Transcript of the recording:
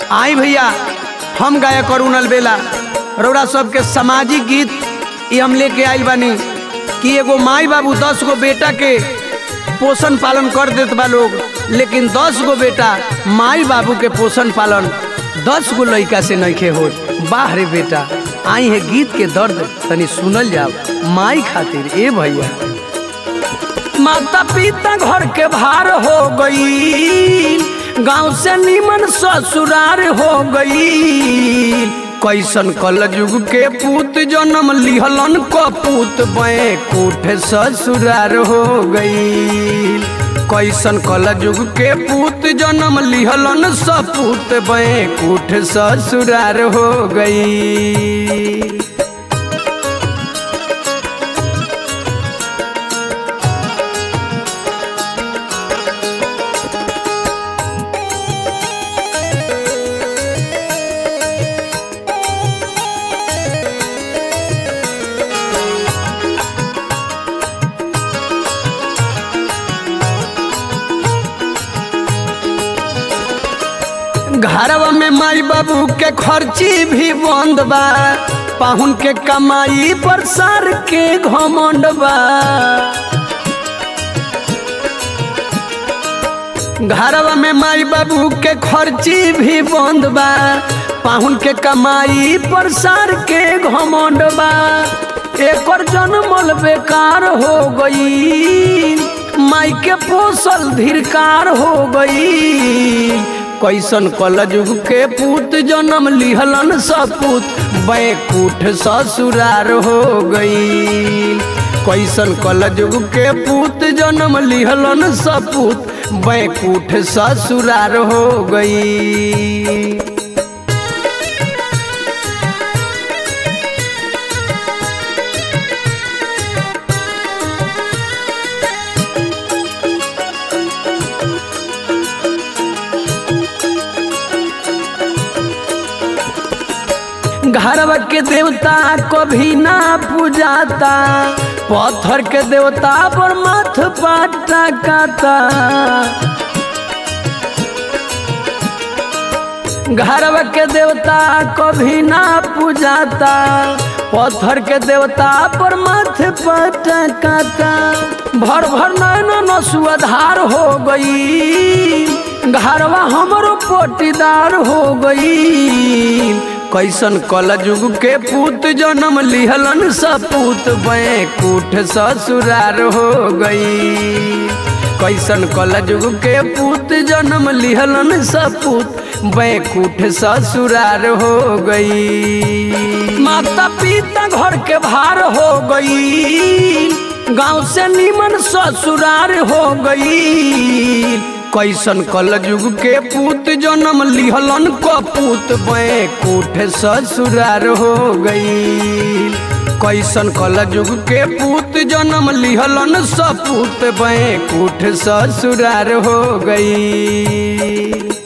आई भैया हम गायक अरुण अलबेला रौरा सबके सामाजिक गीत ये हम लेके आइल बानी कि एगो माई बाबू दस गो बेटा के पोषण पालन कर देत बा लोग लेकिन दस गो बेटा माई बाबू के पोषण पालन दस गो लड़का से नइखे होत बाह रे बेटा आई है गीत के दर्द तनी सुनल जाओ माई खातिर ए भैया माता पिता घर के भार हो गई गांव से नीमन ससुरार हो गई कैसन कल युग के पूत जन्म लिहलन कपूत बे कूठ ससुरार हो गई कैसन कल युग के पूत जन्म लिहलन सपूत बे कूठ ससुरार हो गई घरवा में माई बाबू के खर्ची भी बंद बा पाहुन के कमाई पर सर के घमंड बा घरवा में माई बाबू के खर्ची भी बंद बा पाहुन के कमाई पर सर के घमंड बा एकर जन्मल बेकार हो गई माई के पोसल धिरकार हो गई कैसन कल युग के पूत जन्म लिहलन सपूत बैकुठ ससुरार हो गई कैसन कल युग के पूत जन्म लिहलन सपूत बैकुठ ससुरार हो गई घरवा के देवता कभी ना पूजाता पत्थर के देवता पर मथ पाटा काता घरवा के देवता कभी ना पूजाता पत्थर के देवता पर मथ पाटा काता भर भर नैन नसुआधार हो गई घरवा हमरो पोटीदार हो गई कैसन कल युग के पूत जन्म लिहलन सपूत बैकुठ ससुरार हो गई कैसन कल युग के पूत जन्म लिहलन सपूत बैकुठ ससुरार हो गई माता पिता घर के भार हो गई गांव से नीमन ससुरार हो गई कैसन कल युग के पूत जन्म लिहलन कपूत बैकुठ ससुरार हो गई कैसन कल युग के पूत जन्म लिहलन सपूत बैकुठ ससुरार हो गई